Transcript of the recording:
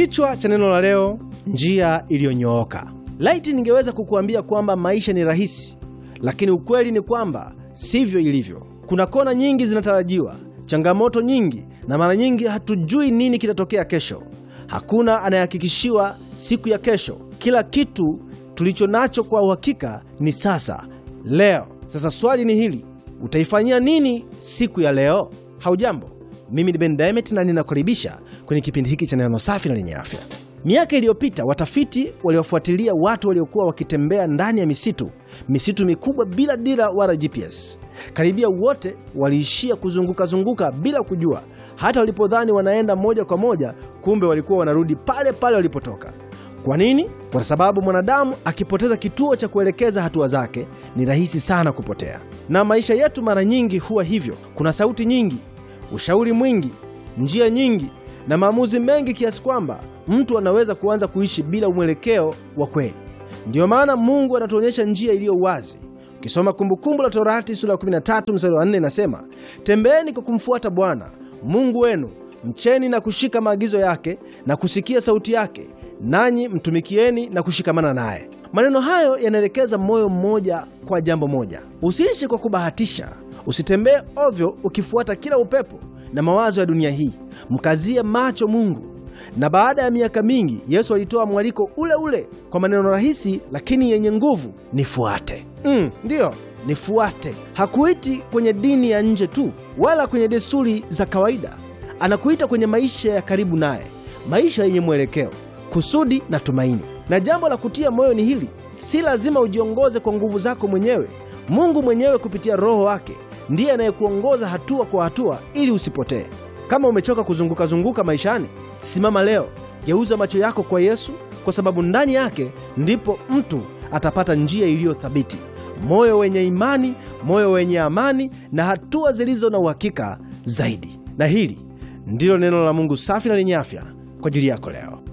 Kichwa cha neno la leo, njia iliyonyooka. Laiti ningeweza kukuambia kwamba maisha ni rahisi, lakini ukweli ni kwamba sivyo ilivyo. Kuna kona nyingi zinatarajiwa, changamoto nyingi, na mara nyingi hatujui nini kitatokea kesho. Hakuna anayehakikishiwa siku ya kesho. Kila kitu tulicho nacho kwa uhakika ni sasa, leo. Sasa swali ni hili, utaifanyia nini siku ya leo? Haujambo, mimi ni Ben Diamond na ninakaribisha kwenye kipindi hiki cha neno safi na lenye afya. Miaka iliyopita watafiti waliofuatilia watu waliokuwa wakitembea ndani ya misitu, misitu mikubwa bila dira wala GPS, karibia wote waliishia kuzungukazunguka bila kujua. Hata walipodhani wanaenda moja kwa moja, kumbe walikuwa wanarudi pale pale walipotoka. Kwa nini? Kwa sababu mwanadamu akipoteza kituo cha kuelekeza hatua zake, ni rahisi sana kupotea. Na maisha yetu mara nyingi huwa hivyo. Kuna sauti nyingi, ushauri mwingi, njia nyingi na maamuzi mengi kiasi kwamba mtu anaweza kuanza kuishi bila mwelekeo wa kweli. Ndiyo maana Mungu anatuonyesha njia iliyo wazi. Ukisoma Kumbukumbu la Torati sura ya 13 mstari wa 4 inasema, tembeeni kwa kumfuata Bwana Mungu wenu, mcheni na kushika maagizo yake na kusikia sauti yake, nanyi mtumikieni na kushikamana naye. Maneno hayo yanaelekeza moyo mmoja kwa jambo moja: usiishi kwa kubahatisha, usitembee ovyo ukifuata kila upepo na mawazo ya dunia hii. Mkazie macho Mungu. Na baada ya miaka mingi, Yesu alitoa mwaliko ule ule kwa maneno rahisi lakini yenye nguvu: nifuate. Mm, ndiyo nifuate. Hakuiti kwenye dini ya nje tu, wala kwenye desturi za kawaida. Anakuita kwenye maisha ya karibu naye, maisha yenye mwelekeo, kusudi na tumaini. Na jambo la kutia moyo ni hili: si lazima ujiongoze kwa nguvu zako mwenyewe. Mungu mwenyewe kupitia Roho wake ndiye anayekuongoza hatua kwa hatua ili usipotee. Kama umechoka kuzunguka zunguka maishani, simama leo, geuza macho yako kwa Yesu, kwa sababu ndani yake ndipo mtu atapata njia iliyo thabiti, moyo wenye imani, moyo wenye amani na hatua zilizo na uhakika zaidi. Na hili ndilo neno la Mungu safi na lenye afya kwa ajili yako leo.